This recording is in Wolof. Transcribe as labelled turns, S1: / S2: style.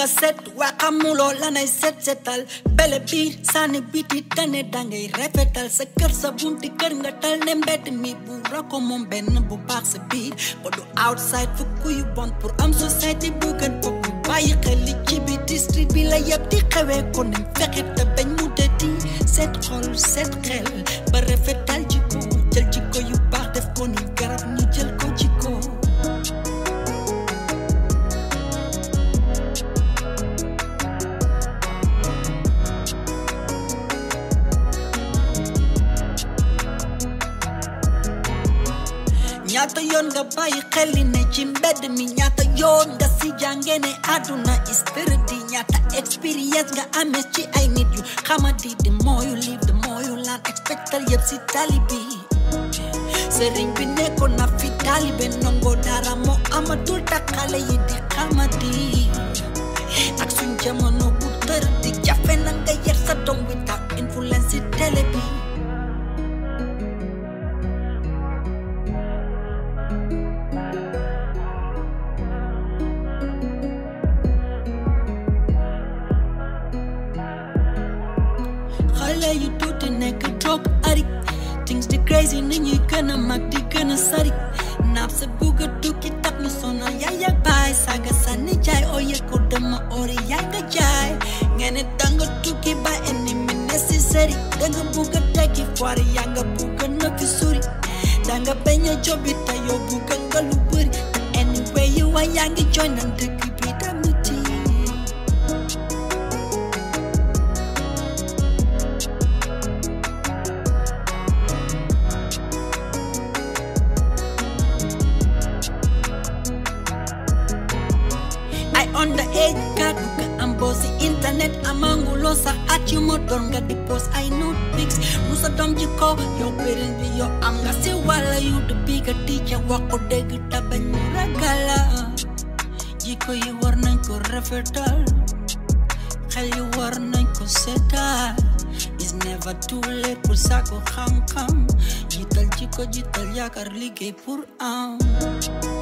S1: nga set waa xamuloo lanay set setal bele biir sànni biti tane dangay rafetal sa kër sa bunti kër nga tal ne mbedd mi bu rako moom benn bu baax sa biir ba du outside fukk yu bon pour am société bu gën bopp bàyyi xel li ci bi district bi la yëpp di xewee ko nañ fexe te bañ mu dëti set xol set xel ba rafetal jikko jël jikko yu baax def ko ni garab ñu jël ko jikko ñaata yoon nga bàyyi xel li ne ci mbedd mi ñaata yoon nga si jànge ne àdduna istërdi ñaata expérience nga amee ci ay nit yu xamadi the more you live the more you learn expectal yëpp si tali bi sëriñ bi nekkoon na fi taalibe nongo dara moo amatul tak xale yi di xamadi ak suñ jamono bu tër di jafe na nga yar sa doom wi tax influence si télé bi xale yu tuuti nekk drug addict things di crazy ni ñuy gën a mag di gën a sari naaf sa bugg a tukki tax ñu sonal yaay ak baay saaga sànni jaay oo yëg ko dama ori yaay nga jaay ngeen ne danga tukki ba ennemi necessary danga bugg a tekki foire yaa nga bugg a nëkki suri danga bañ a jobi te yow bugg nga lu bëri te anyway you waa yaa ngi joy nan dëkk bi damiti ay underage kat ka am boo si internet amanguloo sax at yu ma doon nga di post ay nude pics mu sa doom ji ko yow parent bi yow am nga si wàlla yu the bigger teacher wax ko dégg te bañ mu ragala jikko yi war nañ ko rafetal xel yi war nañ ko seetal is never too late pour sàkku xam-xam jiital jikko jiital yaakaar liggéey pour am